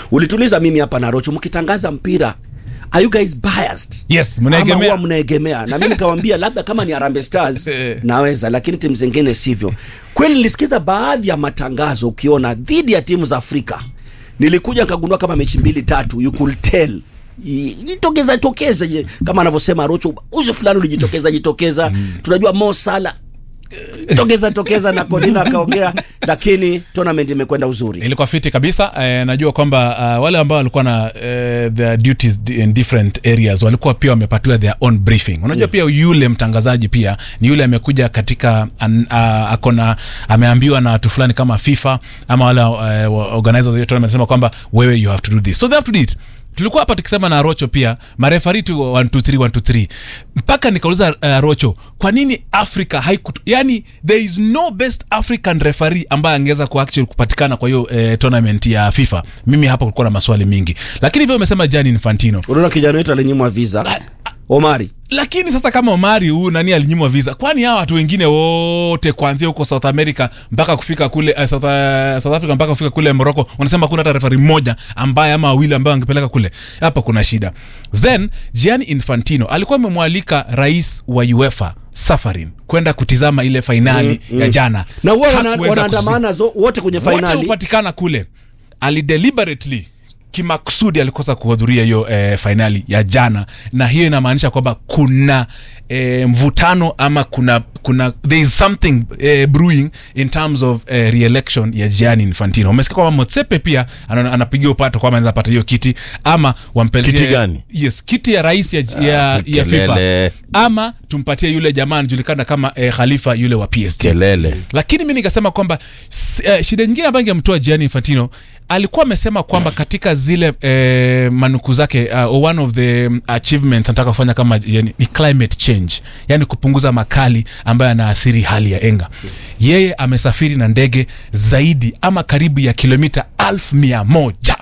ulituliza mimi hapa na rocho mkitangaza mpira are you guys biased yes ama mnaegemea huwa mnaegemea na mimi nikawambia labda kama ni Harambee Stars Eh. naweza lakini timu zingine sivyo kweli nilisikiza baadhi ya matangazo ukiona dhidi ya timu za Afrika nilikuja nikagundua kama mechi mbili tatu you could tell I- jitokeza tokeza je, kama anavyosema Rocho uzi fulani ulijitokeza jitokeza tunajua Mo Salah eh, tokeza tokeza na Kodina akaongea lakini tournament imekwenda uzuri ilikuwa fiti kabisa eh, najua kwamba uh, wale ambao walikuwa na eh, their duties di- in different areas walikuwa pia wamepatiwa their own briefing unajua pia yule mtangazaji pia ni yule amekuja katika an, uh, akona ameambiwa na watu fulani kama FIFA ama wale uh, organizers of the tournament sema kwamba wewe you have to do this so they have to do it tulikuwa hapa tukisema na rocho pia marefari tu 123 123 mpaka nikauliza uh, rocho kwa nini africa haikutu yani there is no best african referee ambaye angeweza ku actually kupatikana kwa hiyo eh, tournament ya fifa mimi hapa kulikuwa na maswali mingi lakini hivyo umesema jani infantino unaona kijana wetu alinyimwa visa Omari lakini sasa kama omari huu nani alinyimwa visa kwani hawa watu wengine wote kuanzia huko south america mpaka kufika kule uh, south, uh, south africa mpaka kufika kule morocco wanasema kuna hata refari mmoja ambaye ama wawili ambaye angepeleka kule hapa kuna shida then gianni infantino alikuwa amemwalika rais wa uefa safarin kwenda kutizama ile fainali mm, ya jana na huwa wana- Hakuweza wanaandamana zo- wote kwenye wote fainali hupatikana kule alideliberately kimakusudi alikosa kuhudhuria hiyo eh, fainali ya jana na hiyo inamaanisha kwamba kuna eh, mvutano ama kuna kuna there is something eh, brewing in terms of eh, re-election ya Gianni Infantino umesikia kwamba Motsepe pia ana- anapigia upato kwamba anaweza pata hiyo kiti ama wampelekee Kiti gani? yes kiti ya rais ya, ya, ya FIFA kelele. ama tumpatie yule jamaa anajulikana kama eh, Khalifa yule wa PSG kelele lakini mi nikasema kwamba s- eh, shida nyingine ambayo ingemtoa Gianni Infantino alikuwa amesema kwamba katika zile eh, manuku zake uh, one of the um, achievements anataka kufanya kama yani, ni climate change yani kupunguza makali ambayo yanaathiri hali ya enga yeye amesafiri na ndege zaidi ama karibu ya kilomita alfu mia moja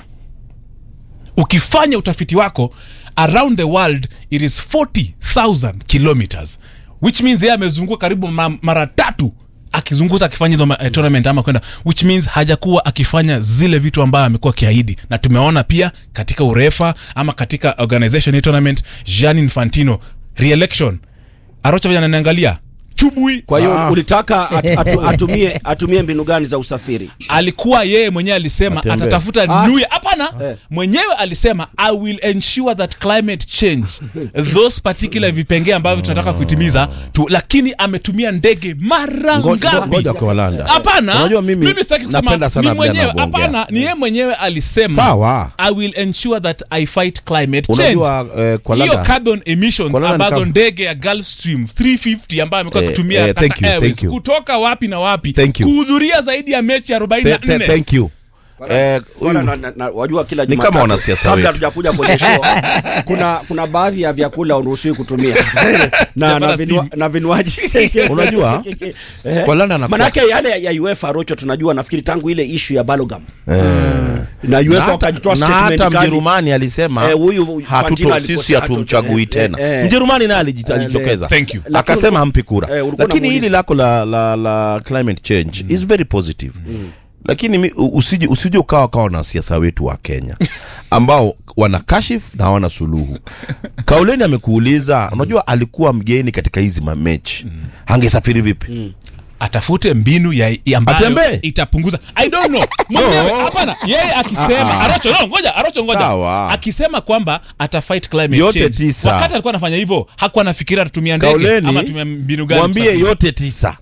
ukifanya utafiti wako around the world it is 40000 kilometers which means yeye amezunguka karibu ma- mara tatu akizunguza akifanya hizo ma- eh, tournament ama kwenda which means hajakuwa akifanya zile vitu ambayo amekuwa akiahidi na tumeona pia katika urefa ama katika organization ya tournament Gianni Infantino re-election arocha vile ananiangalia chubui kwa hiyo Ah. ulitaka at, atu, atumie atumie mbinu gani za usafiri alikuwa yeye mwenyewe alisema Atembee. atatafuta Ah. new year hapana Eh. mwenyewe alisema i will ensure that climate change those particular vipengee ambavyo tunataka kutimiza tu, lakini ametumia ndege mara Ngo- ngo- ngapi ngoja kwa Walanda. hapana Unajua mimi sitaki kusema napenda sana ni vile mwenyewe anavyoongea. hapana ni yeye mwenyewe alisema Sawa. i will ensure that i fight climate change unajua eh, kwa hiyo Landa- carbon emissions Kwa Landa ni ambazo kama- ndege ya Gulfstream 350 ambayo amekuwa Eh, akitumia eh, Qatar thank you, Airways thank you. kutoka wapi na wapi Thank you. kuhudhuria zaidi ya mechi Th- 44 th- thank you Eh, Bwana, huyu- na, na, na, wajua kila Ni kama Jumatatu, wanasiasa kabla wetu. hatujakuja kwenye show kuna kuna baadhi ya vyakula uruhusiwi kutumia na, na, Sijapata vinwa, steam. na vinywaji Unajua, Eh, kwa London anakuwa- manake yale ya UEFA Rocho tunajua nafikiri tangu ile ishu ya Balogam eh, na na UEFA hata- wakajitoa na statement hata kali. mjerumani alisema Eh, huyu- huyu Infantino hatuto alikosea, sisi hatumchagui hatu- eh, tena eh, eh. mjerumani naye alijit- Eh, alijitokeza Thank you. Lakini akasema ulikuwa- hampi kura eh, ulikuwa lakini hili unamuuliza. lako la, la, la climate change is very positive lakini mi- u- usije usije ukawa kawa na siasa wetu wa kenya ambao wana kashif na hawana suluhu kauleni amekuuliza unajua alikuwa mgeni katika hizi mamechi angesafiri vipi atafute mbinu ya, ya ambayo Atembee? itapunguza i don't know mwenyewe hapana yeye akisema arocho no ngoja arocho ngoja Sawa. akisema kwamba atafight climate Yote change tisa. wakati alikuwa anafanya hivyo hakuwa anafikiria atatumia ndege kauleni ama atumia mbinu gani mwambie kusafiri. yote tisa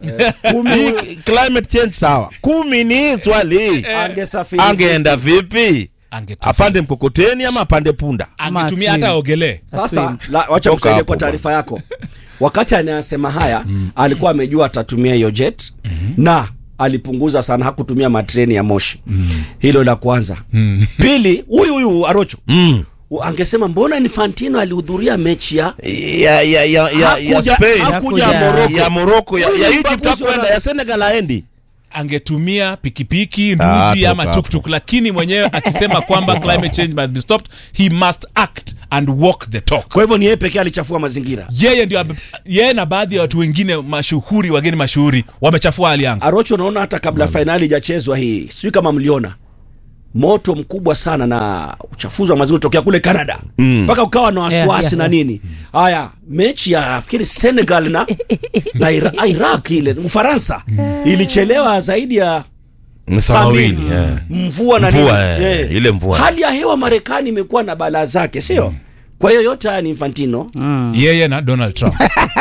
Hii climate change sawa kumi ni swali Angesafiri angeenda vipi Angetu- apande mkokoteni ama apande punda angetumia Ama hata swim. ogelee Sasa la, wacha Toka msaidie hapo kwa taarifa yako. Wakati anayasema haya alikuwa amejua atatumia hiyo jet na alipunguza sana, hakutumia matreni ya moshi. Hilo la kwanza. Pili, huyu huyu Arocho mm. u- angesema mbona Infantino alihudhuria mechi ya ya, ya, ya, ya, ya Hakuja- Spain hakuja Hakuja- Morocco. ya Morocco ya, Huyu ya ni Egypt mbaguzi hakwenda wa- ya Senegal aendi angetumia pikipiki Ah, ndudhi ama toka tuktuk lakini mwenyewe akisema kwamba climate change must be stopped he must act and walk the talk Kwa hivyo ni yeye pekee alichafua mazingira. yeye ndio ame- yeye na baadhi ya watu wengine mashuhuri wageni mashuhuri wamechafua hali yanga Arocho, unaona hata kabla fainali ijachezwa hii, sijui kama mliona moto mkubwa sana na uchafuzi wa mazingira tokea kule Canada mpaka ukawa na wasiwasi Yeah, yeah, na yeah. nini. Haya, mechi ya fikiri Senegal na, na Ira, Iraq ile Ufaransa ilichelewa zaidi ya Ni saa saa mbili. mawili, yeah. mvua na Mvua, nini. eh, ile mvua. Hali ya hewa Marekani imekuwa na balaa zake, sio? Kwa hiyo yote haya ni Infantino yeye na donald trump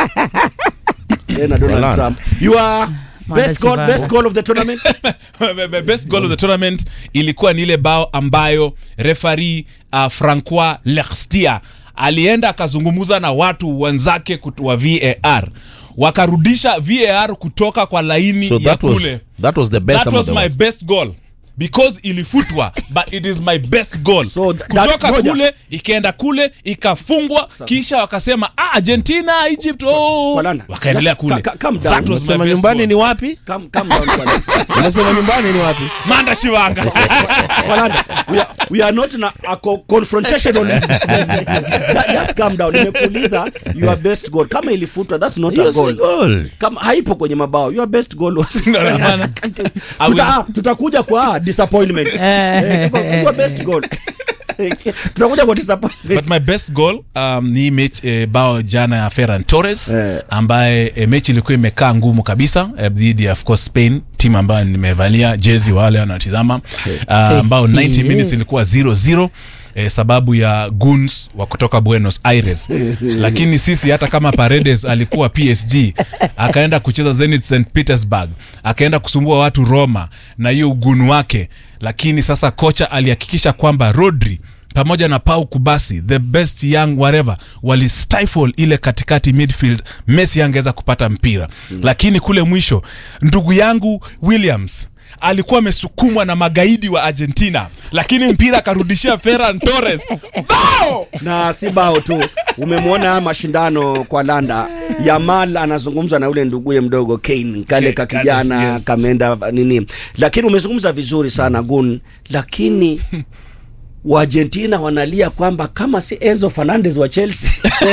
yeye na Donald Walana. Trump. You are best goal, Chivago. best goal of the tournament. best goal of the tournament ilikuwa ni ile bao ambayo refari uh, francois lextia alienda akazungumza na watu wenzake kut- wa var wakarudisha var kutoka kwa laini So ya that was, kule that was the best that ama was the my worst? best goal because ilifutwa but it is my best goal So th- that- kutoka ngoja. kule ikaenda kule ikafungwa kisha wakasema ah, argentina egypt oh. Walana. wakaendelea Just kule ca- ca- calm down. that was my Unasema best nyumbani goal. ni wapi Come, come down Walana. unasema nyumbani ni wapi manda shivanga Walana, we are, we are not in a, a co- confrontational Ju- just calm down nimekuuliza your best goal kama ilifutwa that's not a Hiyo si goal goal. kama haipo kwenye mabao your best goal was No, no, hapana. I will- Tuta, ah, tutakuja kwa ah, disappointment eh, tuko- your best goal tutakuja kwa disappointment but my best goal um, ni mechi eh, bao jana ya Ferran Torres Eh. ambaye eh, mechi ilikuwa imekaa ngumu kabisa eh, dhidi ya of course Spain timu ambayo nimevalia jezi wale wanatizama uh, ambao 90 minutes ilikuwa 0-0 Eh, sababu ya guns wa kutoka Buenos Aires lakini sisi hata kama Paredes alikuwa PSG akaenda kucheza Zenit St Petersburg akaenda kusumbua watu Roma na hiyo ugunu wake lakini sasa kocha alihakikisha kwamba Rodri pamoja na Pau Kubasi the best young whatever wali stifle ile katikati midfield Messi angeweza kupata mpira mm. lakini kule mwisho ndugu yangu Williams alikuwa amesukumwa na magaidi wa Argentina lakini mpira akarudishia Ferran Torres bao na si bao tu umemwona haya mashindano kwa landa yamal anazungumza na ule nduguye mdogo kane kale ka Kane, kijana yes, yes. kameenda nini lakini umezungumza vizuri sana gun lakini waargentina wanalia kwamba kama si enzo fernandez wa chelsea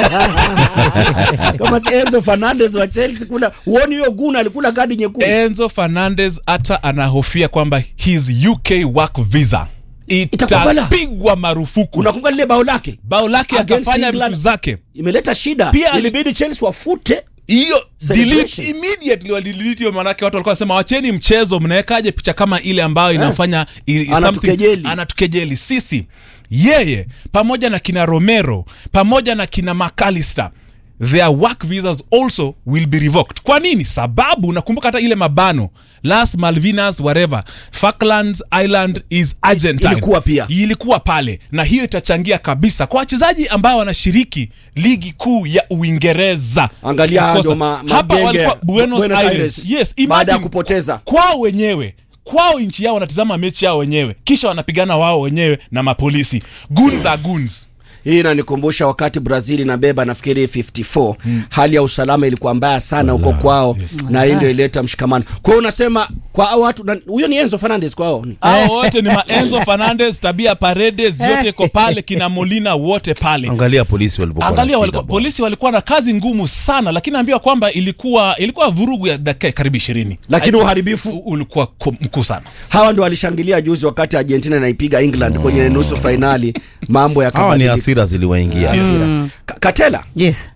kama si enzo fernandez wa chelsea kula huoni hiyo gun alikula kadi nyekundu Enzo Fernandez hata anahofia kwamba his UK work visa Itakubala. itapigwa marufuku unakumbuka lile bao lake bao lake Against akafanya England. vitu zake imeleta shida Pia- ilibidi chelsea wafute hiyo delete Celebration. immediately walidelete hiyo manake watu walikuwa wanasema wacheni mchezo mnawekaje picha kama ile ambayo inafanya i- i- Anatukejeli. something- anatukejeli sisi yeye pamoja na kina romero pamoja na kina macalister their work visas also will be revoked kwa nini sababu nakumbuka hata ile mabano las malvinas whatever falklands island is argentine Ilikuwa pia. ilikuwa pale na hiyo itachangia kabisa kwa wachezaji ambao wanashiriki ligi kuu ya uingereza Angalia Kukosa. ndo ma- hapa magenge walikuwa Buenos, Buenos Aires. Aires. Yes, Baada ya imagine kupoteza. kwao wenyewe kwao nchi yao wanatizama mechi yao wenyewe kisha wanapigana wao wenyewe na mapolisi guns are guns hii inanikumbusha wakati brazil inabeba nafikiri 54 hali ya usalama ilikuwa mbaya sana huko kwao na hii ndio ileta mshikamano kwa hiyo unasema kwa hao watu na- huyo ni enzo fernandez kwao hao wote ni maenzo fernandez tabia paredes yote iko pale kina molina wote pale angalia polisi walivyokuwa na angalia shida walikuwa, bwana. polisi walikuwa na kazi ngumu sana lakini naambiwa kwamba ilikuwa ilikuwa vurugu ya dakika karibu ishirini Lakini uharibifu- ulikuwa ku- mkuu sana hawa ndo walishangilia juzi wakati argentina inaipiga england kwenye nusu fainali mambo hawa ni yakabadilika. hasira ziliwaingia Ka- katela yes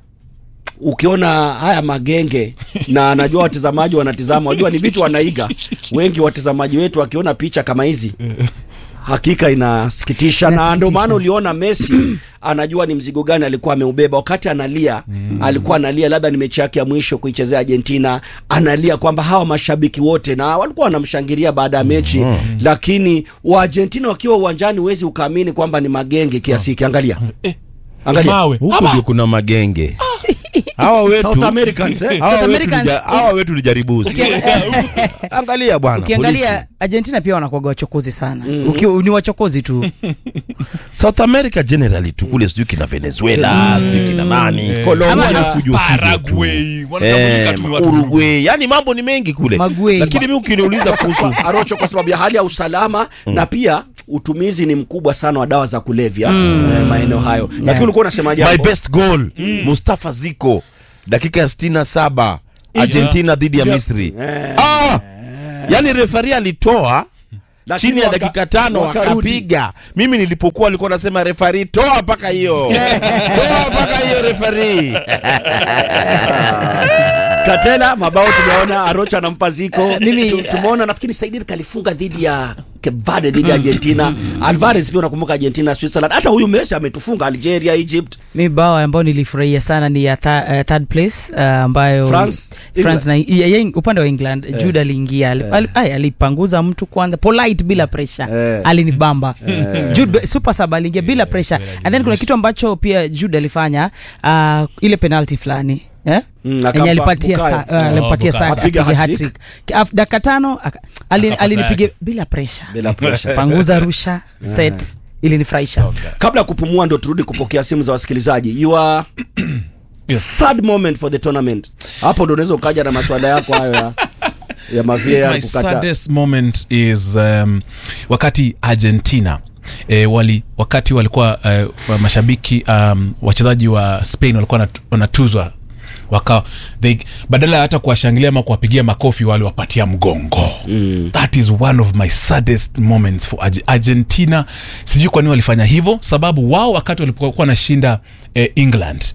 ukiona haya magenge na anajua watazamaji wanatizama wajua ni vitu wanaiga wengi watazamaji wetu wakiona picha kama hizi hakika inasikitisha na Inasikitisha. ndio maana uliona messi anajua ni mzigo gani alikuwa ameubeba wakati analia alikuwa analia labda ni mechi yake ya mwisho kuichezea argentina analia kwamba hawa mashabiki wote na walikuwa wanamshangilia baada ya mechi lakini waargentina wakiwa uwanjani huwezi ukaamini kwamba ni magenge kiasi hiki angalia angalia mawe huku Ama- ndio kuna magenge hawa wetu South Americans eh? hawa South wetu Americans- lija- hawa wetu lijaribuzi angalia bwana polisi. ukiangalia argentina pia wanakuaga wachokozi sana Uki, ni wachokozi tu south america generally tu kule sijui kina venezuela sijui kina nani Colombia, Huwa ni fujo fujo tu. Paraguay, wanatambulika Eh, tu ni watu Uruguay yani mambo ni mengi kule Maguey. lakini mi ukiniuliza kuhusu Arocho kwa sababu ya hali ya usalama na pia utumizi ni mkubwa sana wa dawa za kulevya eh, maeneo hayo lakini ulikuwa unasema my jambo best goal mustafa ziko dakika ya 67 argentina dhidi ya Yeah. misri ah! yani refari alitoa Lakini chini ya waka- dakika tano wakarudi. wakapiga mimi nilipokuwa alikuwa nasema refari toa mpaka hiyo toa mpaka hiyo refari Katela mabao tumeona Arocha anampa ziko. Mimi- Tu- Tumeona nafikiri Saidir kalifunga dhidi ya Cape Verde dhidi ya Argentina. Alvarez pia unakumbuka Argentina, Switzerland. Hata huyu Messi ametufunga Algeria, Egypt. mi bao ambayo nilifurahia sana ni ya tha, uh, third place uh, ambayo France? France na, ya, ya, upande wa England Eh. Jude aliingia ali- ali- ay, alipanguza mtu kwanza polite bila pressure Eh. alinibamba Jude super sub aliingia bila pressure and then kuna kitu ambacho pia Jude alifanya uh, ile penalty fulani eh? Mm, Yenye akampa alipatia Bukayo. sa- uh, alimpatia Bukayo. Saka, Apiga apige hat-trick. hat-trick. Af- dakika tano aka- alin- Akapata alinipiga yake. bila pressure Bila pressure. panguza rusha set ilinifurahisha Kabla ya kupumua ndo turudi kupokea simu za wasikilizaji. You are sad moment for the tournament. Hapo ndo unaweza ukaja na maswala yako hayo ya ya mavia my kukata. saddest moment is um, wakati argentina E, wali wakati walikuwa uh, mashabiki um, wachezaji wa spain walikuwa wanat- wanatuzwa waka they, badala ya hata kuwashangilia ama kuwapigia makofi waliwapatia mgongo mm. that is one of my saddest moments for Arge- argentina sijui kwa nini walifanya hivyo sababu wao wakati walipokuwa wanashinda eh, england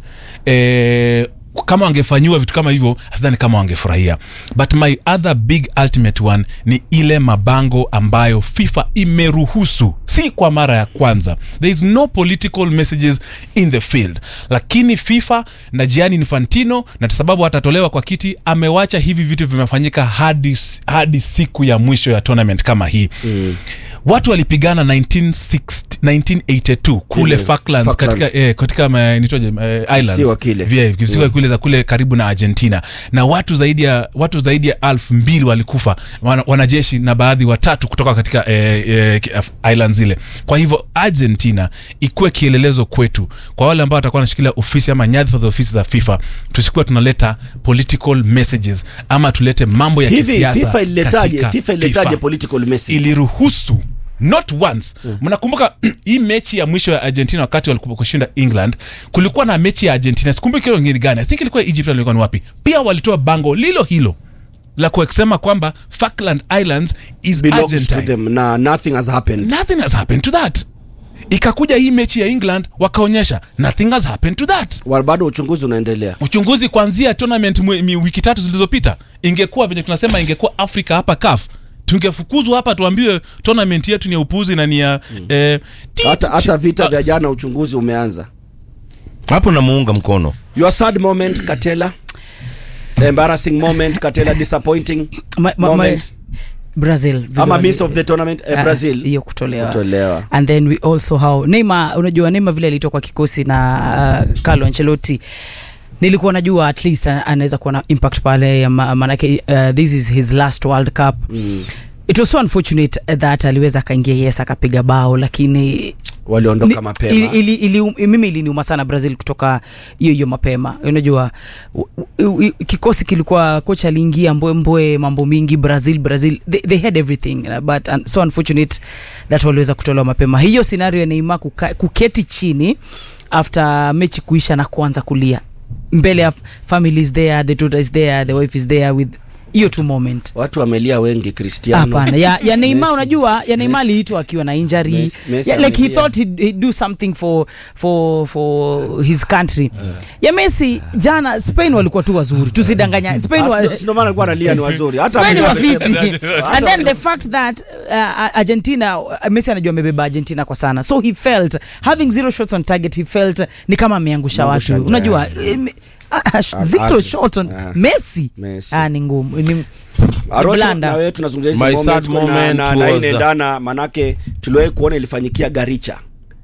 eh, kama wangefanyiwa vitu kama hivyo sidhani kama wangefurahia but my other big ultimate one ni ile mabango ambayo fifa imeruhusu si kwa mara ya kwanza there is no political messages in the field lakini fifa na gianni infantino na sababu atatolewa kwa kiti amewacha hivi vitu vimefanyika hadi, hadi siku ya mwisho ya tournament kama hii mm watu walipigana 1960 1982 kule Ile, Falklands, Falklands. katika eh, katika ma- nitoje eh, islands Kisiwa kile. Vile, kisiwa kule za kule karibu na argentina na watu zaidi ya watu zaidi ya alfu mbili walikufa wana, wanajeshi na baadhi watatu kutoka katika eh, eh, ki- af- islands zile kwa hivyo argentina ikuwe kielelezo kwetu kwa wale ambao watakuwa wanashikilia ofisi ama nyadhifa za ofisi za fifa tusikuwa tunaleta political messages ama tulete mambo ya Hivi kisiasa FIFA ililetaje? katika FIFA ililetaje FIFA political message? iliruhusu not once mnakumbuka hii mechi ya mwisho ya argentina wakati walikuwa kushinda england kulikuwa na mechi ya argentina sikumbuki kile ngine gani i think ilikuwa egypt ilikuwa ni wapi pia walitoa bango lilo hilo la kusema kwamba falkland islands is belongs to argentine them na nothing has happened. nothing has happened to that ikakuja hii mechi ya england wakaonyesha nothing has happened to that Wa- Bado uchunguzi unaendelea. uchunguzi kuanzia tournament mwe- mi- wiki tatu zilizopita ingekuwa venye tunasema ingekuwa afrika hapa kaf tungefukuzwa hapa tuambiwe tournament yetu ni ya upuzi na ni ya eh, tit- Hata hata vita Ah, vya jana uchunguzi umeanza. hapo namuunga mkono Your sad moment Katela. Embarrassing moment Katela disappointing Ma- ma- moment. ma- Brazil vile Ama wali- miss of the tournament eh, Ah, Brazil. hiyo kutolewa. Kutolewa. and then we also how Neymar unajua Neymar vile alitoka kwa kikosi na uh, Carlo Ancelotti nilikuwa najua at least uh, anaweza kuwa na impact pale ya ma- maanake uh, this is his last world cup Mm. it was so unfortunate that aliweza akaingia yes akapiga bao lakini Waliondoka ni- mapema. ili, ili, ili, mimi iliniuma sana brazil kutoka hiyo hiyo mapema unajua u- u- u- kikosi kilikuwa kocha aliingia mbwembwe mambo mingi brazil brazil they, they had everything uh, but un, so unfortunate that waliweza kutolewa mapema hiyo scenario ya neima kuka, kuketi chini after mechi kuisha na kuanza kulia mbele ya family is there the daughter is there the wife is there with hiyo tu moment Watu wamelia wengi Cristiano. hapana ya, ya Neymar Messi. unajua ya Neymar Messi. aliitwa akiwa na injury Messi- Messi yeah, like he amelia. thought he'd, he'd do something for for for his country ya Messi jana Spain walikuwa tu wazuri tusidanganya Spain wa, Ah, si ndo maana alikuwa analia ni wazuri. Hata Spain mimi wa amesema. fiti and then the fact that uh, Argentina uh, Messi anajua amebeba Argentina kwa sana so he felt having zero shots on target he felt ni kama ameangusha Ameangusha, watu unajua yeah. eh, me- ah, ah, Ah, zero ah, shot on ah. Messi Messi. ah ni ngumu ni Arosha blanda. na wewe tunazungumzia hizi My moments sad kuna- moment na, na was- inaendana manake tuliwahi kuona ilifanyikia Garicha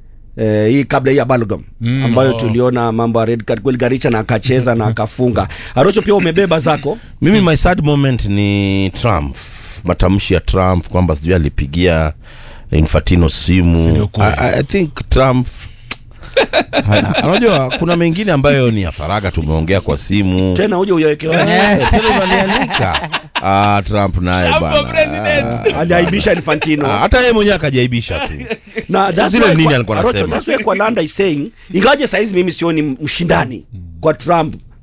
Eh, hii kabla hii ya Balgam Mm, ambayo oh. tuliona mambo ya red card kweli Garicha na akacheza na akafunga. Arocho pia umebeba zako. mimi my sad moment ni trump matamshi ya trump kwamba sijui alipigia infantino Si simu ni I, ukweli. I I think trump Ana- unajua kuna mengine ambayo ni ya faraga tumeongea kwa simu Tena uje uyawekewa. Eh, tena unaniandika. Ah, trump naye Trump for president. bana Aliaibisha Ah, Infantino. hata yeye mwenyewe akajaibisha tu na that's Zile why nini kwa- alikuwa Arocho, anasema? that's why kwa Landa is saying ingawaje saizi mimi sioni mshindani kwa Trump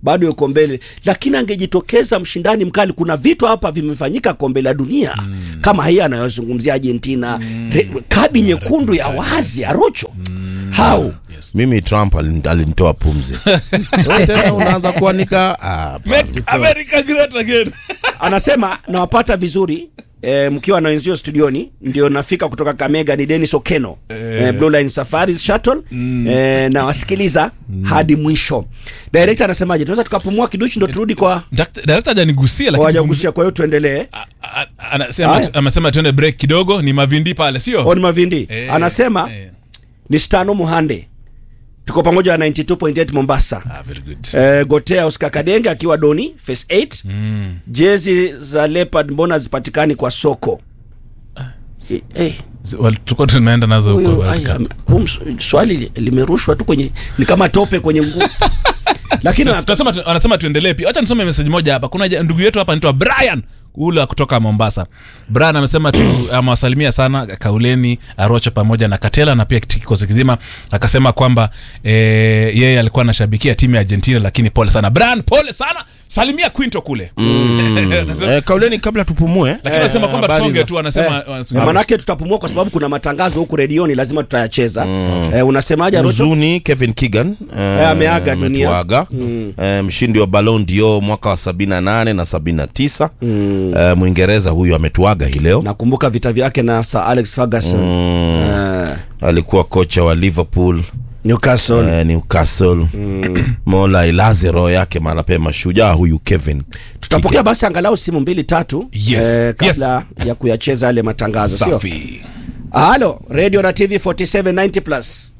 bado yuko mbele lakini angejitokeza mshindani mkali kuna vitu hapa vimefanyika kombe la dunia kama hii anayozungumzia argentina Re, kadi nyekundu ya wazi ya rocho hau mimi trump alin- alinitoa pumzi Wewe tena unaanza kuanika ah, Make America great again. anasema nawapata vizuri E, mkiwa na wenzio studioni ndio nafika kutoka kamega ni denis okeno e, blue line safaris shuttle e, nawasikiliza hadi mwisho direkta anasemaje tunaweza tukapumua kiduchu ndo turudi kwa Direct- director hajanigusia lakini wajagusia kwa hiyo tuendelee A- a- anasema Haya. amesema tuende break kidogo ni mavindi pale sio oni mavindi Eh, anasema eh. ni stano muhande tuko pamoja na 92.8 mombasa Ah, very good. Eh, gotea oscar kadenge akiwa doni face 8 Mm. jezi za leopard mbona zipatikani kwa soko Si- eh, Z- wal- tulikuwa tunaenda nazo huyu- kwa World ai, Cup. huu ms- swali li- limerushwa tu kwenye ni kama tope kwenye nguo lakini tunasema tu, anasema tuendelee pia wacha nisome message moja hapa kuna ja- ndugu yetu hapa anaitwa brian ule wa kutoka mombasa brian amesema tu amewasalimia sana kauleni arocho pamoja na katela na pia kiti- kikosi kizima akasema kwamba e, yeye alikuwa anashabikia timu ya argentina lakini pole sana brian pole sana salimia quinto kule Anasema- eh, kauleni kabla tupumue lakini anasema kwamba habari tusonge za- tu anasema Eh, manake tutapumua kwa sababu kuna matangazo huku redioni lazima tutayacheza eh, unasemaje Arocho? huzuni kevin kigan Eh, ameaga dunia. ametuaga eh, mshindi wa ballon d'or mwaka wa 78 na 79 eh, mwingereza huyu ametuaga hii leo nakumbuka vita vyake na sir alex ferguson eh, alikuwa kocha wa liverpool newcastle eh, newcastle mola ilaze roho yake mahala pema shujaa huyu kevin tutapokea basi angalau simu mbili tatu Yes, eh, kabla ya kuyacheza yale matangazo sio safi halo radio na tv 4790 plus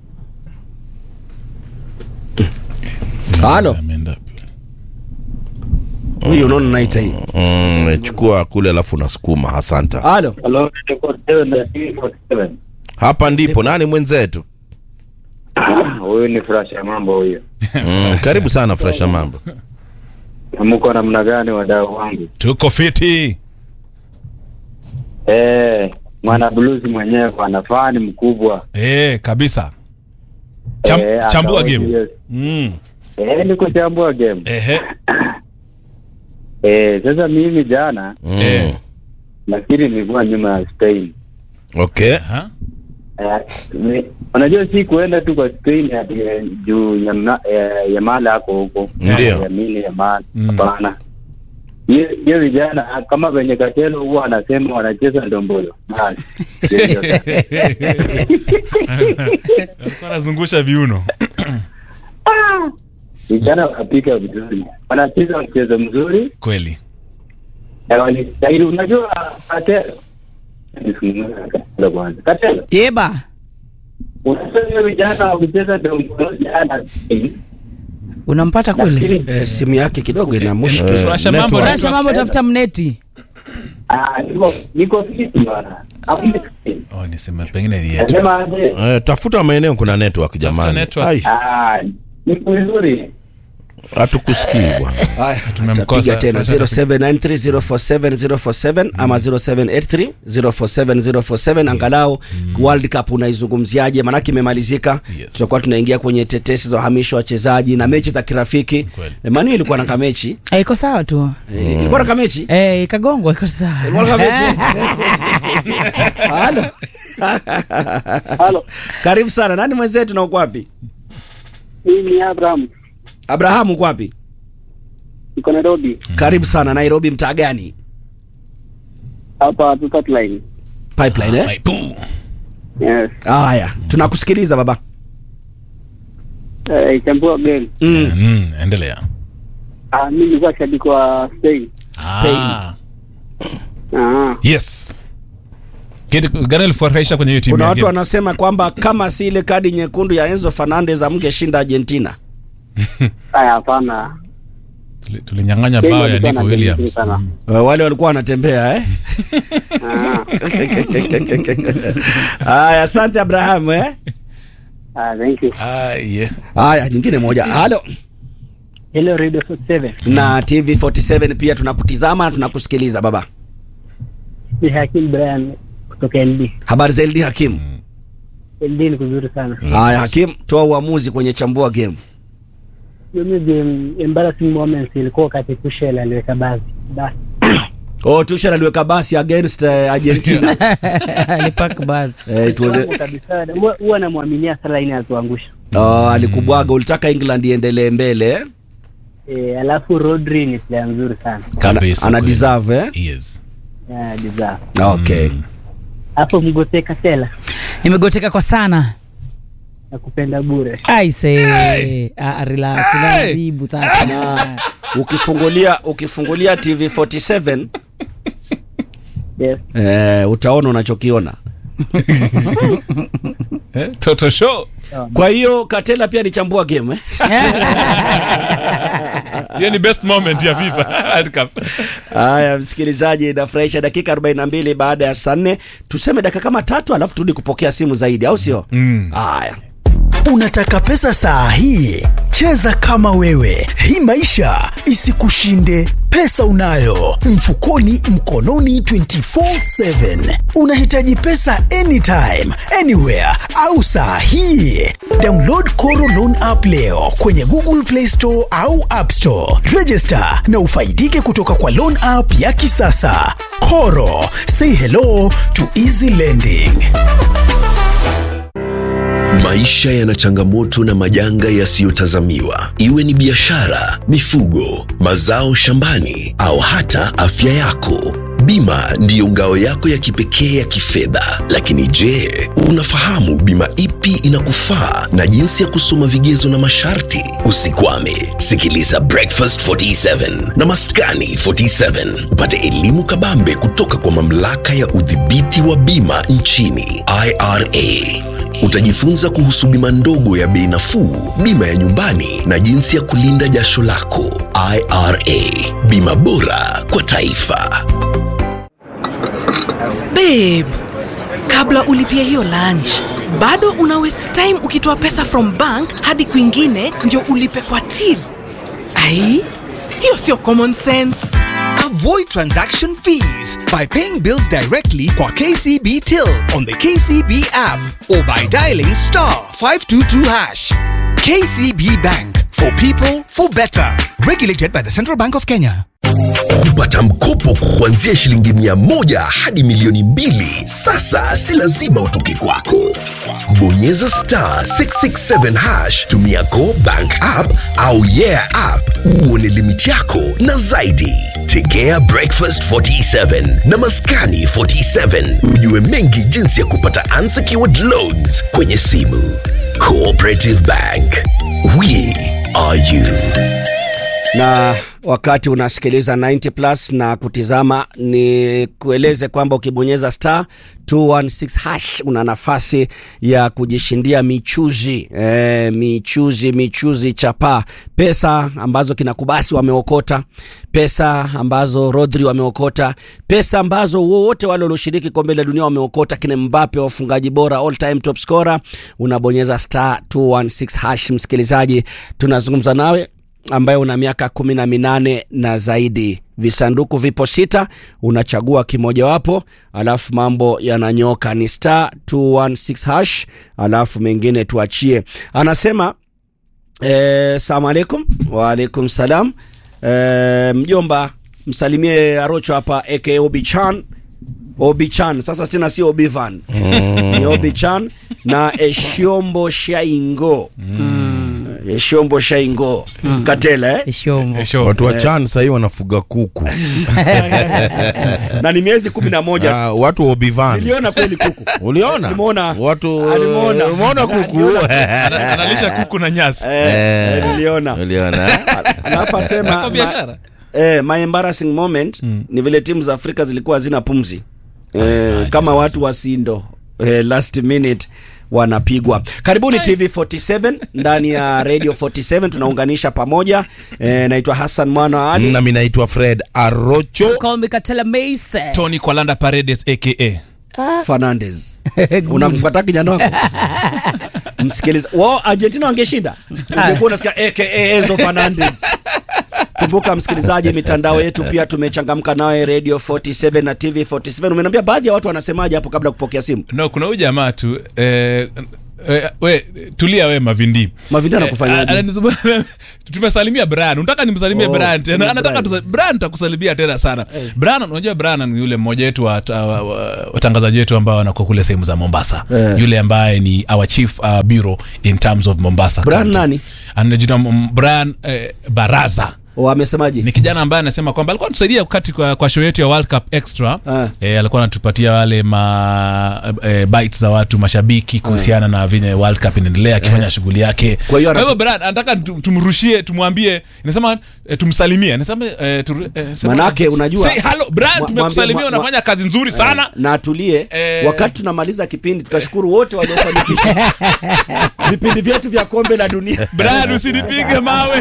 halo Ameenda. huyu unaona naita hii Mm, chukua kule alafu unasukuma asanta halo Hello, niko seven na three forty seven. hapa ndipo nani mwenzetu Huyu ni Furash ya mambo huyo. mm, karibu sana fresha mambo Mko namna gani wadau wangu? tuko fiti Eh, mwana blues mwenyewe ana fani mkubwa. e, kabisa Cham, Eh, chambua akawa game serious. mm. Eh, niko chambua game. Ehe. Eh, sasa mimi jana mm. Eh. nafikiri nilikuwa nyuma ya Spain. okay Aha. Eh, ni- unajua si kuenda tu kwa Spain ati eh, juu ya, ma- eh, ya mali ako huko. Ndio. Ya mili ya mali. Mm. Hapana. Hiyo hiyo vijana ah, kama venye Katelo huwa anasema wanacheza ndombolo. Basi. Hiyo ndio sasa. alikuwa anazungusha viuno vijana wanapika vizuri, wanacheza mchezo mzuri kweli na walistahili. Unajua Katelo, Katelo kwanza, Katelo, yeba unajua hiyo vijana wakicheza ndombolo jana, unampata kweli nafikiri eh, simu yake kidogo ina mushkil Furasha mambo network. rasha mambo tafuta mneti ah, niko niko fiti bwana, Hakuna fiti. oh, niseme pengine ni yetu nasema aje, eh, tafuta maeneo kuna network jamani network. Ai, ah, niko vizuri hatukusikii bwana Haya, Tumemkosa. tutapiga tena Sasa- 0793047047 ama 0783047047 angalau World Cup unaizungumziaje? Maanake imemalizika, Yes. tutakuwa tunaingia kwenye tetesi za uhamisho wa wachezaji na mechi za kirafiki. Kweli. Manu ilikuwa na kamechi, Eh, iko sawa tu Eh, ilikuwa na kamechi Eh, ikagongwa iko sawa Ilikuwa na kamechi. Halo, Halo, karibu sana. Nani mwenzetu na uko wapi? mimi ni Abraham, Abrahamu uko wapi? niko Nairobi Karibu sana. Nairobi, mtaa gani? hapa Tutat Line. Pipeline eh? Ai, puu. Yes. Haya, tunakusikiliza baba. Eh, chambua game. Mm. Mm, endelea Ah, mimi nilikuwa shabiki wa Spain. Spain. Ah, Ah, yes kitu gani ilifurahisha kwenye hiyo timu Kuna ya watu game? wanasema kwamba kama si ile kadi nyekundu ya Enzo Fernandez amngeshinda Argentina. haya hapana. Tuli- tulinyang'anya Spain bao ya walikuwa Nico na game nzuri Williams sana. Mm. Uh, wale walikuwa wanatembea eh? Ah, Haya, asante Abraham eh? ah, thank you. Ah, yeah. Haya, nyingine moja. Halo. Hello Radio 47. Na TV 47 pia tunakutizama na tunakusikiliza baba. Ni Hakim Brian kutoka LD. Habari za LD Hakim. LD ni kuzuri sana. Haya Hakim, toa uamuzi kwenye chambua game. hiyo game embarrassing moments ilikuwa wakati Tuchel aliweka basi basi oh Tuchel aliweka basi against uh, Argentina alipak bas eh, it was a, Wangu kabisa huwa- huwa namwaminia Salah ini atuangusha oh, alikubwaga ulitaka England iendelee mbele eh? e, alafu Rodri ni player nzuri sana ana, Kabisa, ana kweli. deserve eh? Yes. yeah, deserve. okay hapo mgoteka tela nimegoteka kwa sana na kupenda bure aise Ah, relax unaharibu sasa ukifungulia ukifungulia TV 47 yes. eh, utaona unachokiona Eh, Toto show. kwa hiyo Katela pia alichambua game eh? Hiyo ni best moment ya FIFA World Cup. Haya, msikilizaji, inafurahisha. Dakika 42 baada ya saa nne, tuseme dakika kama tatu, alafu turudi kupokea simu zaidi, au sio? Haya, Unataka pesa saa hii? Cheza kama wewe, hii maisha isikushinde. Pesa unayo mfukoni, mkononi, 24/7. Unahitaji pesa anytime, anywhere au saa hii? Download Koro Loan app leo kwenye Google Play Store au App Store. Register na ufaidike kutoka kwa loan app ya kisasa. Koro, say hello to easy lending. Maisha yana changamoto na majanga yasiyotazamiwa, iwe ni biashara, mifugo, mazao shambani au hata afya yako. Bima ndiyo ngao yako ya kipekee ya kifedha. Lakini je, unafahamu bima ipi inakufaa na jinsi ya kusoma vigezo na masharti? Usikwame, sikiliza Breakfast 47 na Maskani 47 upate elimu kabambe kutoka kwa mamlaka ya udhibiti wa bima nchini IRA. Utajifunza kuhusu bima ndogo ya bei nafuu, bima ya nyumbani na jinsi ya kulinda jasho lako. IRA, bima bora kwa taifa. babe kabla ulipia hiyo lunch bado una waste time ukitoa pesa from bank hadi kwingine ndio ulipe kwa till ai hiyo sio common sense Avoid transaction fees by paying bills directly kwa KCB Till on the KCB app or by dialing star 522 hash. KCB Bank for people for better. Regulated by the Central Bank of Kenya. Kupata mkopo kuanzia shilingi mia moja hadi milioni mbili sasa si lazima utoke kwako. Bonyeza star 667 hash, tumia Go Bank app au Yeah app uone limiti yako na zaidi. Tegea Breakfast 47 na Maskani 47 ujue mengi jinsi ya kupata unsecured loans kwenye simu. Cooperative Bank, we are you. na wakati unasikiliza 90 plus na kutizama, ni kueleze kwamba ukibonyeza star 216 hash una nafasi ya kujishindia michuzi e, michuzi michuzi chapa, pesa ambazo kinakubasi wameokota, pesa ambazo Rodri wameokota, pesa ambazo wote wale walioshiriki kombe la dunia wameokota, kina Mbappe wafungaji bora all time top scorer. Unabonyeza star 216 hash. Msikilizaji, tunazungumza nawe ambaye una miaka kumi na minane na zaidi. Visanduku vipo sita, unachagua kimojawapo, alafu mambo yananyoka. Ni star 216 hash, alafu mengine tuachie. Anasema eh, salamu alaikum. Waalaikum salam. Eh, mjomba msalimie Arocho hapa aka Obichan Obichan. Sasa tena sio Obivan ni Obichan na Eshiombo Shaingo Eshiombo Shaingo Katela eh? Shombo. Sure. watu wa chan sahii wanafuga kuku na ni miezi kumi na moja Ah, watu wa obivan niliona kweli kuku uliona Nimeona. watu Ah, nimeona. umeona kuku Ana- analisha kuku na nyasi eh, niliona uliona alafu asema Kwa biashara. ma, eh, my embarrassing moment ni vile timu za Afrika zilikuwa hazina pumzi eh, kama watu wa Sindo eh, last minute wanapigwa. Karibuni TV 47 ndani ya Radio 47 tunaunganisha pamoja. Eh, naitwa Hassan Mwana wa Ali. nami naitwa fred arocho Call me Katela Mason. tony kwalanda paredes aka Fernandez. Unampata kijana wako? Msikiliza. Wao Argentina wangeshinda. Ungekuwa unasikia aka Enzo Fernandez. Kumbuka msikilizaji, mitandao yetu pia tumechangamka nawe Radio 47 na TV 47. Umeniambia baadhi ya watu wanasemaje hapo kabla ya kupokea simu? no kuna huyu jamaa tu eh, Eh, we tulia we mavindi Mavindi anakufanyaje? Eh, ananizungumza- tumesalimia brian unataka nimsalimie Oh, brian tena kuna anataka Brian. tusa- brian takusalimia tena sana brian unajua brian ni yule mmoja wetu wa wa- wa- watangazaji wetu ambao wanakuwa kule sehemu za mombasa Eh. yule ambaye ni our chief uh, bureau in terms of mombasa Brian County. nani? anajina mm, brian eh, baraza O, amesemaje ni kijana ambaye anasema kwamba alikuwa anatusaidia wakati kwa, kwa show yetu ya World Cup Extra Ah. e, alikuwa anatupatia wale ma e, bites za watu mashabiki kuhusiana na venye World Cup inaendelea akifanya shughuli yake. Kwa hiyo Kwa hivyo anatu- Brad anataka tu- tumrushie, tumwambie, inasema e, tumsalimie, anasema e, tu, e, sema- Manake unajua- say hello Brad, Mwa- tumekusalimia, mwambie- mwa- unafanya kazi nzuri sana. na atulie Eh. wakati tunamaliza kipindi tutashukuru wote waliofanikisha vipindi vyetu vya kombe la dunia Brad, usinipige mawe.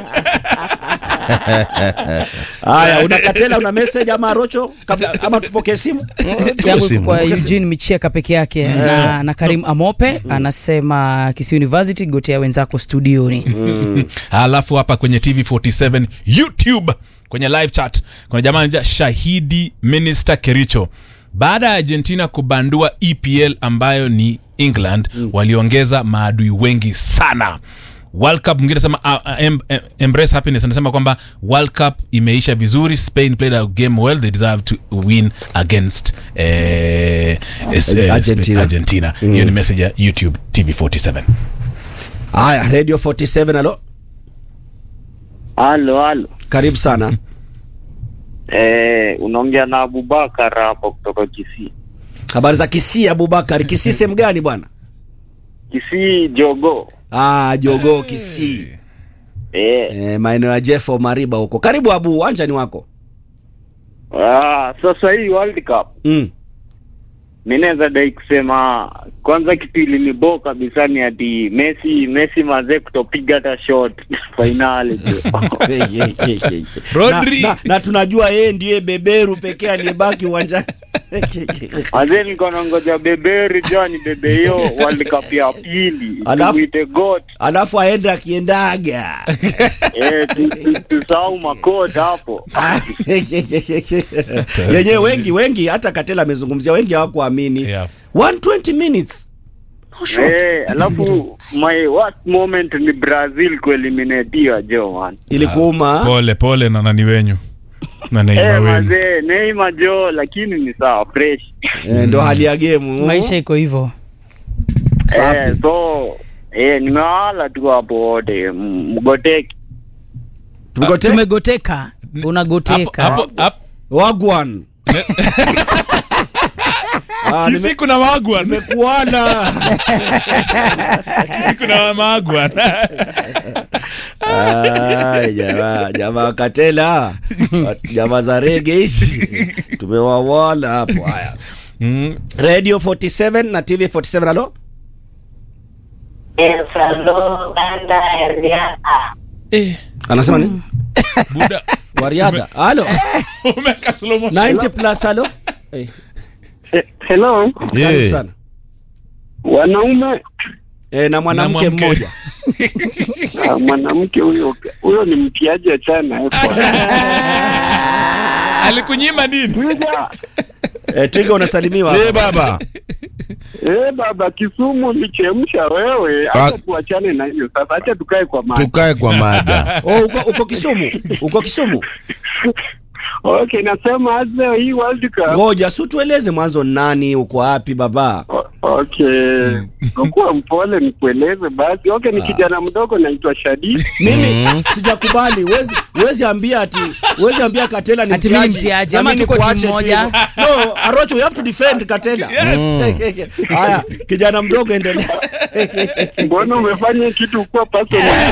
haya una katela una message ama rocho kabla, ama tupokee simu yangu simu. kwa Pokea simu. Eugene Michieka peke yake na, na Karim Amope anasema Kisii University gotea wenzako studioni alafu hapa kwenye tv 47 youtube kwenye live chat kuna jamaa anaitwa shahidi minister kericho baada ya argentina kubandua epl ambayo ni england mm. waliongeza maadui wengi sana world cup mwingine anasema uh, uh, em, em, embrace happiness anasema kwamba world cup imeisha vizuri spain played a game well they deserve to win against eh, es- eh, Argentina. argentina hiyo ni message ya youtube tv 47 haya radio 47 alo Halo, halo. karibu sana Eh, unaongea na Abubakar hapo kutoka Kisii. habari za kisii abubakar kisii sehemu gani bwana Kisii Jogo. ah, jogoo kisii Eh, e, maeneo ya jeffo mariba huko karibu abu uwanja ni wako ah, sasa hii World Cup mm. mi naweza dai kusema kwanza kitu ilinibo kabisa ni ati Messi Messi mazee kutopiga hata shot finali Rodri. na, na, na tunajua yeye ndiye beberu pekee aliyebaki uwanjani mazee nilikuwa nangoja beberu jua ni bebe hiyo World Cup ya pili Alafu- tuite got alafu aende akiendaga eh, tu- tu- tusahau makota hapo yenyewe wengi wengi hata katela amezungumzia wengi hawakuamini Yeah. 120 minutes no shot. Eh, alafu my worst moment ni Brazil kueliminatiwa jo man. ilikuuma pole pole na nani wenyu na Neymar Eh, wenu mazee Neymar jo lakini ni sawa fresh. eh, ndo hali ya gemu maisha iko hivyo Safi. Eh, so eh, nimewala tu hapo wote m- mgoteki. Tugote? tumegoteka unagoteka hapo hapo hapo wagwan Ah, nime- Kisii kuna magwa nimekuona Kisii kuna magwa Ai, jamaa jamaa katela jamaa za rege hizi tumewawala hapo haya Mm. radio 47 na tv 47 alo Eh, anasema nini buda wa riadha alo umeka slow motion 90 plus alo Eh, Hello, karibu Yeah. sana wanaume eh, na mwanamke mwanamke. mmoja ah, mwanamke huyo huyo ni mtiaji achana alikunyima nini Twiga, eh, twiga unasalimiwa Eh, hapa. baba eh baba Kisumu lichemsha wewe, Ah. acha tuachane na hiyo sasa, acha tukae kwa maji. tukae kwa mada oh, uko, uko kisumu uko kisumu Okay, nasema aze hii World Cup. ngoja si tueleze mwanzo nani uko wapi baba O- Okay, kuwa mpole nikueleze basi. Okay, ni kijana mdogo naitwa Shadi. mimi sijakubali wezi wezi ambia ati wezi ambia katela ni Ati mimi mtiaji, mtiaji, na ama mimi tuko nikuache timu tu moja. hivyo. no arocho you have to defend katela haya kijana mdogo endelea Mbona umefanya kitu kuwa personal?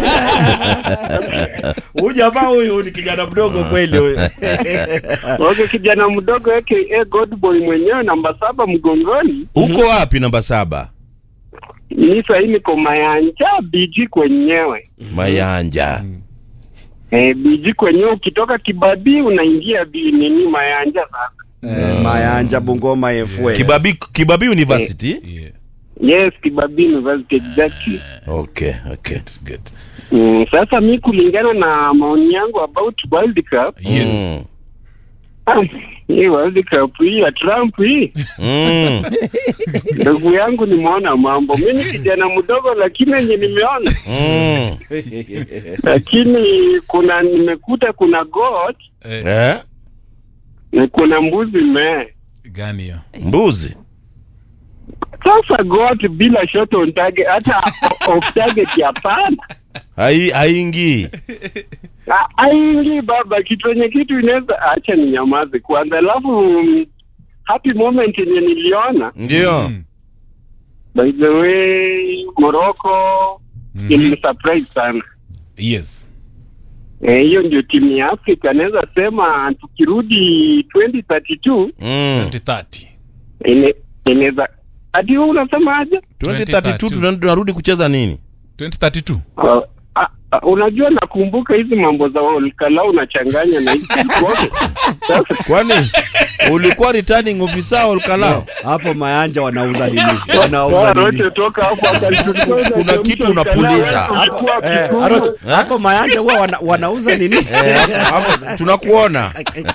huyu jamaa huyu ni kijana mdogo kweli huyu Okay, kijana mdogo aka God boy mwenyewe namba saba mgongoni. uko wapi namba saba Ni sahii niko Mayanja BG kwenyewe. mayanja Eh, BG kwenyewe ukitoka Kibabii unaingia bi nini Mayanja sasa. Eh, mayanja bungoma efwe kibabi kibabi university Yeah, Yes, Kibabii University exactly. okay okay good. Mm, sasa mi kulingana na maoni yangu about World Cup Yes. Mm. Ah, hii World Cup hii ya Trump hii Mm. ndugu yangu nimeona mambo. Mimi ni kijana mdogo, lakini yenye nimeona Mm. lakini kuna nimekuta kuna goat Eh? na kuna mbuzi mee. gani hiyo Mbuzi. Sasa goat bila shot on target, hata off target hapana. Hai haingii. Ah, Aingi baba, kitu yenye kitu inaweza acha ni nyamaze kwanza, alafu mm, happy moment yenye niliona Ndio. by the way Morocco Mhm. ilinisurprise sana. yes Eh, hiyo ndio timu ya Afrika naweza sema tukirudi 2032 Mm. 2030 ine- inaweza hadi wewe unasema aje? 2032 tuna- tunarudi kucheza nini? 2032 Uh, uh, uh, unajua nakumbuka hizi mambo za Olkalau unachanganya na hizi zote. Sasa Kwani ulikuwa returning officer Olkalao? hapo mayanja wanauza nini Toa wanauza nini rote toka hapo akalichukua Kuna kitu unapuliza. Eh, Aro- hapo mayanja huwa wana, wanauza nini Eh, hapo- hapo tunakuona.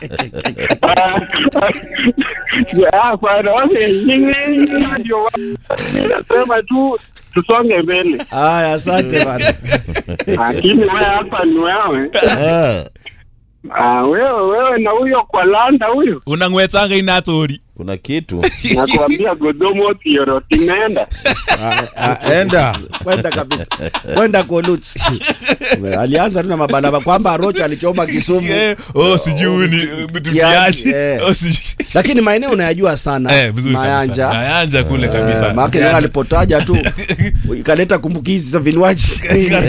Hapana, wale nyinyi ndio wa- nasema tu tusonge mbele, haya asante bana lakini wewe hapa ni wewe Eh. Ah, wewe wewe na huyo kwa landa huyo unang'wetsanga inatori Kuna kitu. nakwambia godomo tioroti nenda Ah, ah, Enda. kwenda kabisa kwenda kolut alianza tu na mabanaba kwamba rocha alichoma kisumu oh sijui ni mtutiaji eh. oh sijui lakini maeneo unayajua sana eh vizuri mayanja kabisa mayanja kule Eh, kabisa maana ndio alipotaja tu ikaleta kumbukizi za vinywaji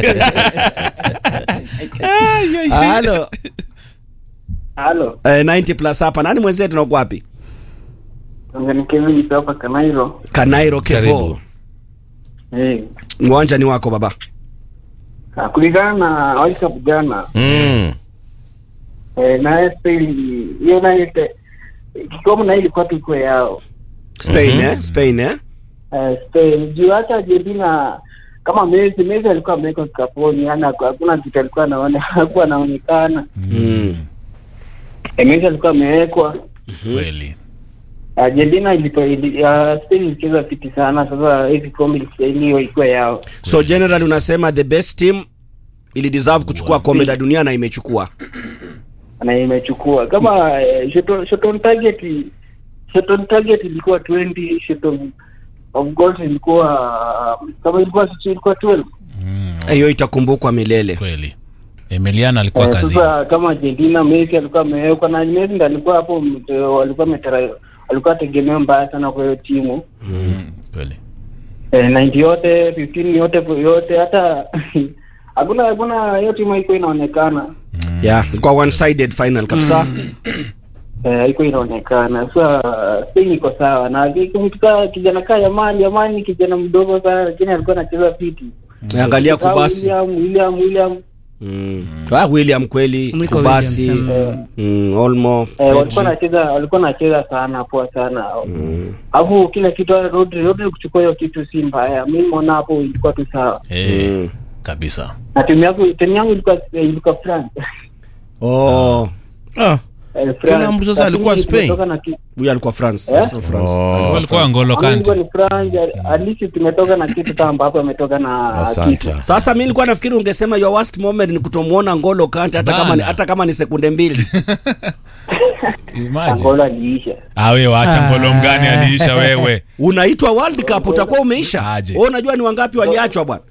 halo Halo, eh, 90 plus hapa nani mwenzetu nako wapi ni Kevin kutoka Kanairo. kanairo kevo Karibu. Eh, uwanja ni wako baba ah, kulingana na World Cup jana Mm. eh, na Spain hiyo nayo ite- kikombe na ilikuwa tu iko yao spain Mhm. eh? spain eh? eh, Spain juu hata Argentina kama Messi Messi alikuwa amewekwa kikaponi, yani hakuna kitu alikuwa anaone hakuwa anaonekana. mm. Eh, Messi alikuwa amewekwa kweli Argentina ilipo ili, uh, Spain ilicheza fiti sana. Sasa hivi kombe ilistahiliwa ikuwa yao. so general unasema the best team ili deserve kuchukua kombe la dunia na imechukua na imechukua kama eh, shot, shot on target shot on target ilikuwa 20 shot on of goals ilikuwa kama ilikuwa ilikuwa 12 hiyo itakumbukwa milele kweli emiliana alikuwa Eh, kazi sasa kama Argentina Messi alikuwa amewekwa na Messi ndiye alikuwa hapo mte- walikuwa metara walikuwa tegemeo mbaya sana kwa hiyo timu kweli eh, 90 yote 15 yote yote hata hakuna hakuna hiyo timu haikuwa inaonekana yeah ilikuwa one sided final kabisa eh, haikuwa inaonekana sasa Spain iko sawa na kumtuka kijana kaa Yamani Yamani kijana mdogo sana lakini alikuwa anacheza fiti angalia Kaa kubasi William William William mm. ah, william kweli Mwiko kubasi Williams, mm, olmo eh, walikuwa Pedri. nacheza walikuwa nacheza sana poa sana alafu kila kitu Rodri Rodri kuchukua hiyo kitu si mbaya mimi naona hapo ilikuwa tu sawa eh Mm. kabisa na timu yangu timu yangu ilikuwa eh, ilikuwa France oh Ah. eh, Kuna France mtu sasa alikuwa Lakini Spain? tumetoka na ki- huyu alikuwa france Eh? Arsenal france Oh. walikuwa ngolo Kama ilikuwa kante ni France at least tumetoka na kitu kama ambapo ametoka na Asante. kitu sasa mi nilikuwa nafikiri ungesema your worst moment ni kutomwona ngolo kante hata kama ni, Bana. hata kama ni sekunde mbili imagine Angola aliisha awe wacha Ah. ngolo mgani aliisha wewe unaitwa world cup utakuwa umeisha Aje. Wewe unajua ni wangapi waliachwa bwana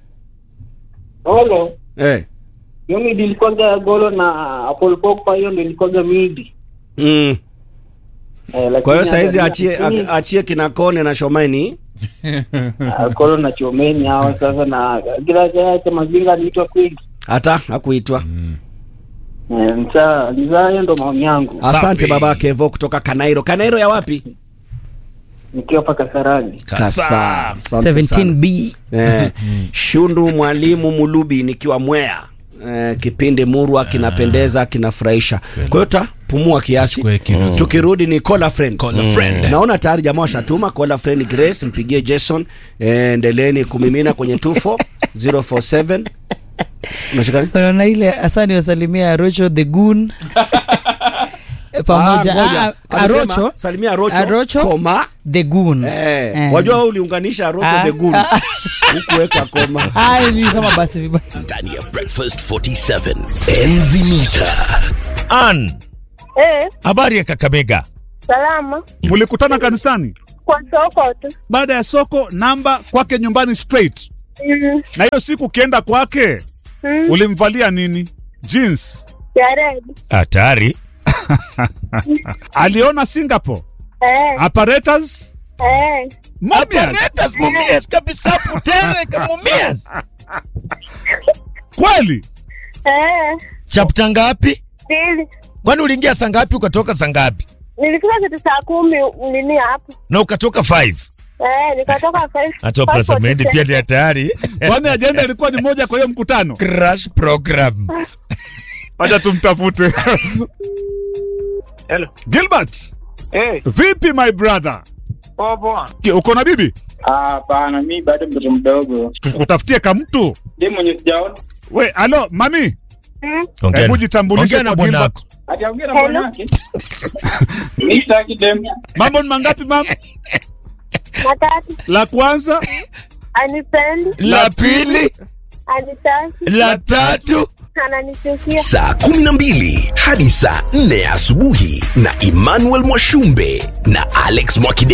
Olo eh. hiyo midi ilikuwaga golo na Paul Pogba hiyo ndio ilikuwaga midi mm. eh, lakini kwa hiyo saizi angalia- achie lakini- ak- achie kina kone na shomaini Ah, Kolo na Chomeni hao sasa na kila kila cha mazinga aliitwa kweli. hata hakuitwa Eh, Msa nizaa hiyo ndo maoni yangu. asante Safi. baba kevo kutoka kanairo kanairo ya wapi Nikiwa paka Kasarani. Kasa. Asante 17b sana. eh, shundu mwalimu mulubi nikiwa mwea eh, kipindi murwa kinapendeza kinafurahisha kwa hiyo tapumua kiasi Chukue kidogo. tukirudi ni call friend Call a friend. naona tayari jamaa washatuma call a friend grace mpigie jason eh, endeleeni kumimina kwenye tufo 047 unashikani unaona ile asani wasalimia rocho the goon pamoja. Ah, ngoja. Ah, Alisema, Arocho. salimia Arocho, Arocho, koma the goon eh, Eh. wajua wewe uliunganisha Arocho Ah, the Goon ah. hukuweka koma Ah, nilisoma basi vibaya ndani ya breakfast 47 enzi mita Ann, Eh, habari ya Kakamega? salama mlikutana kanisani kwa soko tu. baada ya soko namba kwake nyumbani straight Mm, na hiyo siku ukienda kwake mm, ulimvalia nini jeans ya red. Hatari. aliona singapore Eh, apparatus eh, Mumias. Apparatus mumias kabisa putere kamumias. kweli eh, Chapter ngapi? mbili. Kwani uliingia saa ngapi ukatoka saa ngapi? Nilifika kitu saa kumi nini hapo. Na ukatoka 5. Eh, nikatoka five- Hata five Plaza Mendi forty pia seven. ni hatari. kwani ajenda ilikuwa ni moja kwa hiyo mkutano Crash program. wacha tumtafute Hello. gilbert Eh, vipi my brother poa poa. Ki- uko na bibi Ah, Hapana, mi bado mtoto mdogo. tukutafutie kamtu Ndiye mwenye sijaona. we alo mami Mm, Ongea hebu na- jitambulishe ongea na kwa bwanako. Gilbert. Ataongea na Hello. bwanake. Mi sitaki dem. mambo ni mangapi mam matatu. la kwanza Anipendi, La pili, anitaki, la tatu. ananichukia. saa 12 hadi saa 4 asubuhi na emmanuel mwashumbe na alex mwakide